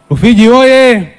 Rufiji oye!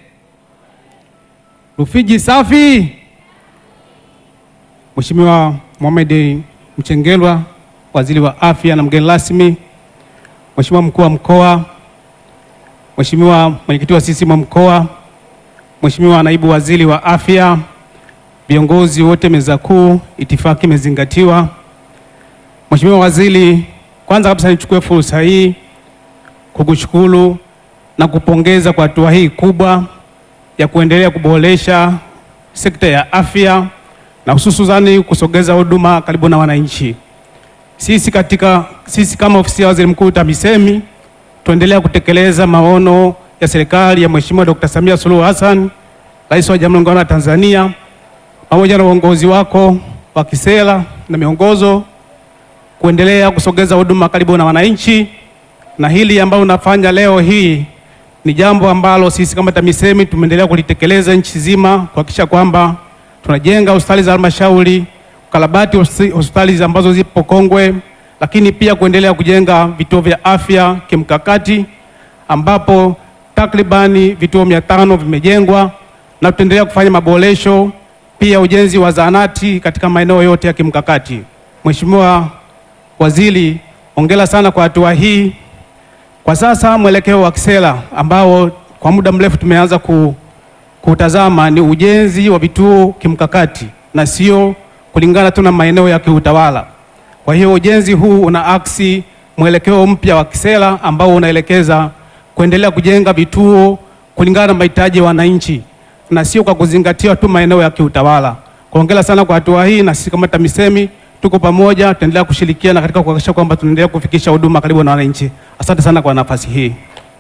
Rufiji safi! Mheshimiwa Mohamed Mchengerwa, Waziri wa Afya na mgeni rasmi, Mheshimiwa Mkuu wa Mkoa, Mheshimiwa Mwenyekiti wa CCM Mkoa, Mheshimiwa Naibu Waziri wa Afya, viongozi wote meza kuu, itifaki imezingatiwa. Mheshimiwa Waziri, kwanza kabisa nichukue fursa hii kukushukuru na kupongeza kwa hatua hii kubwa ya kuendelea kuboresha sekta ya afya na hususani kusogeza huduma karibu na wananchi. Sisi katika sisi kama ofisi ya Waziri Mkuu TAMISEMI tuendelea kutekeleza maono ya serikali ya Mheshimiwa Dr. Samia Suluhu Hassan, Rais wa Jamhuri ya Muungano wa Tanzania, pamoja na uongozi wako wa kisera na miongozo kuendelea kusogeza huduma karibu na wananchi, na hili ambalo unafanya leo hii ni jambo ambalo sisi kama TAMISEMI tumeendelea kulitekeleza nchi nzima kuhakikisha kwamba tunajenga hospitali za halmashauri, ukarabati hospitali ambazo zipo kongwe, lakini pia kuendelea kujenga vituo vya afya kimkakati ambapo takribani vituo mia tano vimejengwa na tutaendelea kufanya maboresho, pia ujenzi wa zahanati katika maeneo yote ya kimkakati. Mheshimiwa Waziri, hongera sana kwa hatua hii. Kwa sasa mwelekeo wa kisera ambao kwa muda mrefu tumeanza ku, kutazama ni ujenzi wa vituo kimkakati na sio kulingana tu na maeneo ya kiutawala. Kwa hiyo ujenzi huu una aksi mwelekeo mpya wa kisera ambao unaelekeza kuendelea kujenga vituo kulingana na mahitaji ya wananchi na sio kwa kuzingatia tu maeneo ya kiutawala. Hongera sana kwa hatua hii, na sisi kama TAMISEMI tuko pamoja, tutaendelea kushirikiana katika kuhakikisha kwamba tunaendelea kufikisha huduma karibu na wananchi. Asante sana kwa nafasi hii.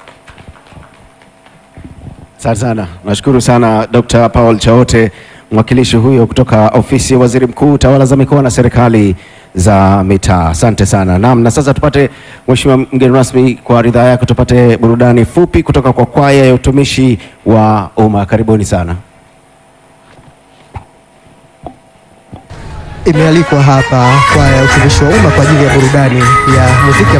Asante sana, nashukuru sana Dr. Paul Chaote, mwakilishi huyo kutoka ofisi ya Waziri Mkuu, tawala za mikoa na serikali za mitaa. Asante sana. Naam, na sasa tupate, Mheshimiwa mgeni rasmi, kwa ridhaa yako tupate burudani fupi kutoka kwa kwaya ya utumishi wa umma. Karibuni sana. Imealikwa hapa kwaya ya utumishi wa umma kwa ajili ya burudani ya muziki.